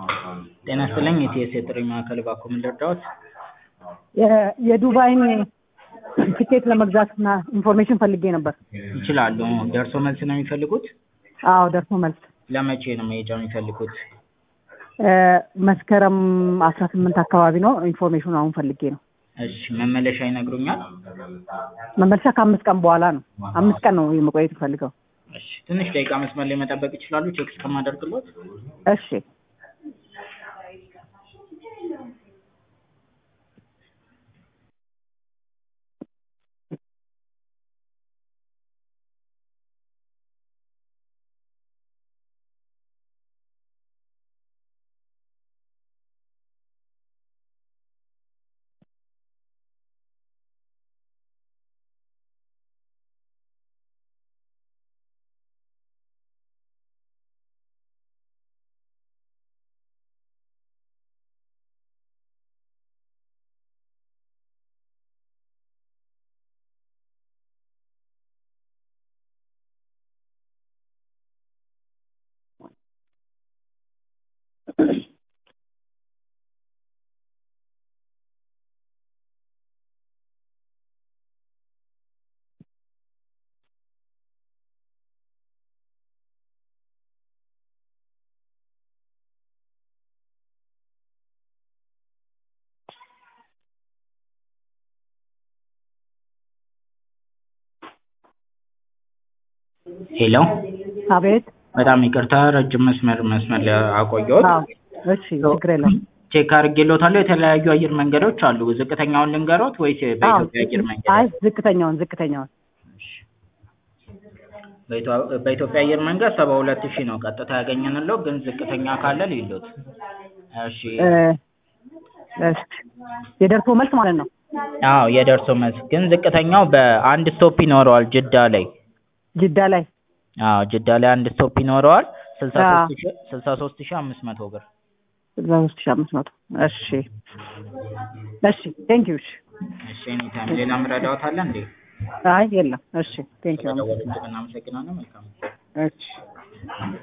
ጤና ይስጥልኝ የኢቲኤስ የጥሪ ማዕከል እባክዎ ምን ልርዳዎት? የ- የዱባይን ትኬት ለመግዛት እና ኢንፎርሜሽን ፈልጌ ነበር። ይችላሉ። ደርሶ መልስ ነው የሚፈልጉት? አዎ ደርሶ መልስ ለመቼ ነው መሄጃ የሚፈልጉት? እ፣ መስከረም አስራ ስምንት አካባቢ ነው። ኢንፎርሜሽኑ አሁን ፈልጌ ነው። እሺ መመለሻ ይነግሩኛል? መመለሻ ከአምስት ቀን በኋላ ነው። አምስት ቀን ነው የመቆየት ፈልገው። እሺ ትንሽ ደቂቃ መስመር ላይ መጠበቅ ይችላሉ? ቼክ እስከማደርግሎት። እሺ ሄሎ አቤት። በጣም ይቅርታ ረጅም መስመር መስመር ላይ አቆየሁት። አዎ እሺ፣ ችግር የለም። ቼክ አድርጌልዎታለሁ። የተለያዩ አየር መንገዶች አሉ። ዝቅተኛውን ልንገሮት ወይስ አዎ በኢትዮጵያ አየር መንገድ? አይ ዝቅተኛውን ዝቅተኛውን በኢትዮ- በኢትዮጵያ አየር መንገድ ሰባ ሁለት ሺህ ነው ቀጥታ ያገኘንለው፣ ግን ዝቅተኛ ካለ ሊሉት። እሺ እ፣ እሺ የደርሶ መልስ ማለት ነው። አዎ የደርሶ መልስ ግን ዝቅተኛው በአንድ ስቶፕ ይኖረዋል ጅዳ ላይ። ጅዳ ላይ አዎ ጅዳ ላይ አንድ ስቶፕ ይኖረዋል። ስልሳ አዎ። ሶስት ሺህ ስልሳ ሶስት ሺህ አምስት መቶ ብር። ስልሳ ሶስት ሺህ አምስት መቶ እሺ እሺ ቴንኪዩ እሺ እሺ ኤኒታይም። ሌላ ምረዳዎት አለ እንዴ? አይ የለም እሺ ቴንኪዩ ስለደወሉልን እናመሰግናለን። መልካም እሺ